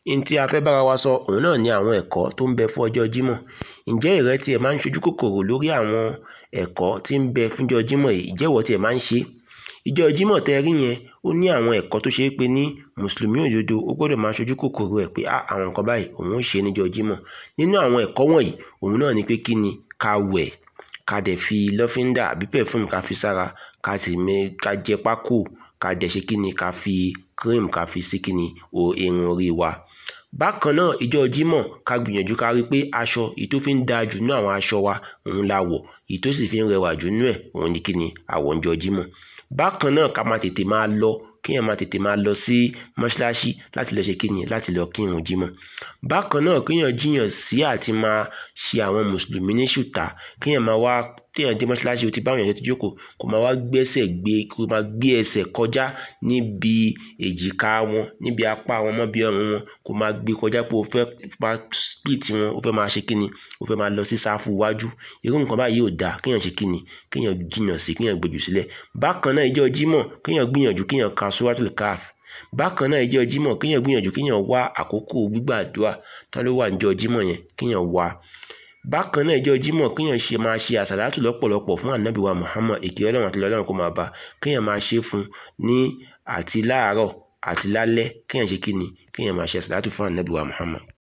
n tí a fẹ́ bára wa sọ òun náà ni àwọn ẹ̀kọ́ tó ń bẹ fún ọjọ́ Jímọ̀ ǹjẹ́ ìrẹ́ tiẹ̀ máa ń ṣojú kòkòrò lórí àwọn ẹ̀kọ́ tí ń bẹ fúnjọ́ Jímọ̀ yìí ìjẹ́wọ́ tiẹ̀ máa ń ṣe ìjọ Jímọ̀ tẹ́ rí yẹn ó ní àwọn ẹ̀kọ́ tó ṣe é pé ní mùsùlùmí òdodo ó gbọ́dọ̀ máa ṣojú kòkòrò ẹ̀ pé àwọn nǹkan báyìí òun ó ṣe níjọ́ Jímọ̀ nínú àwọn ẹ̀kọ́ wọ̀nyí òun náà ni pé kí ni ká wẹ̀ ká dẹ̀ fi lọ́fíńdà àbí pẹ̀fúmù ká fi sára ká sì mẹ ká jẹ pákó ká dẹ̀ ṣe kí ni ká fi cream ká fi sí kí ni irun orí wa bákan náà ìjọ Jímọ̀ ká gbìyànjú ká rí i pé aṣọ èyí tó fi ń da jù nínú àwọn aṣọ wa òun la wọ̀ èyí tó sì fi ń rẹwà jù nínú ẹ̀ òun ni kí ni àwọ̀ ńjọ Jímọ̀ bákan náà ká máa tètè máa lọ kéèyàn máa tètè máa lọ sí mọ́ṣáláṣí láti lọ ṣe kíni láti lọ kírun jímọ̀ bákan náà kéèyàn jiyàn sí àti máa ṣe àwọn mùsùlùmí ní ṣùtá kéèyàn máa wá téèyàn dé mọ́ṣáláṣí o ti báwọn èèyàn tó jókòó kó máa wá gbẹ́sẹ̀ gbé kó máa gbé ẹsẹ̀ kọjá níbi èjìká wọn níbi apá wọn mọ́ bí ọrùn wọn kó máa gbé kọjá pé o fẹ́ máa split wọn o fẹ́ máa ṣe kíni o fẹ́ máa lọ sí sáfù iwájú irú nǹkan báyìí ò dáa kéèyàn ṣe kíni kéèyàn jiyàn sí kéèyàn gbèjù sílẹ̀ bákan náà ìjọ jímọ̀ kéèyàn gbìyànjú kéèyàn ka suratul kaf bákan náà ìjọ jímọ̀ kéèyàn gbìyànjú kéèyàn wá àkókò gbígbàdúrà tá ló wà níjọ jímọ̀ yẹn kéèyàn wá bákan náà ìjọ jímọ̀ kéèyàn ṣe máa ṣe àsàlátù lọ́pọ̀lọpọ̀ fún ànábì wa muhammad èké ọlọ́run àti ọlọ́run kó máa bá kéèyàn máa ṣe fún ní àti láàárọ̀ àti lálẹ́ kéèyàn ṣe kíni kéèyàn máa ṣe àsàlátù fún ànábì wa muhammad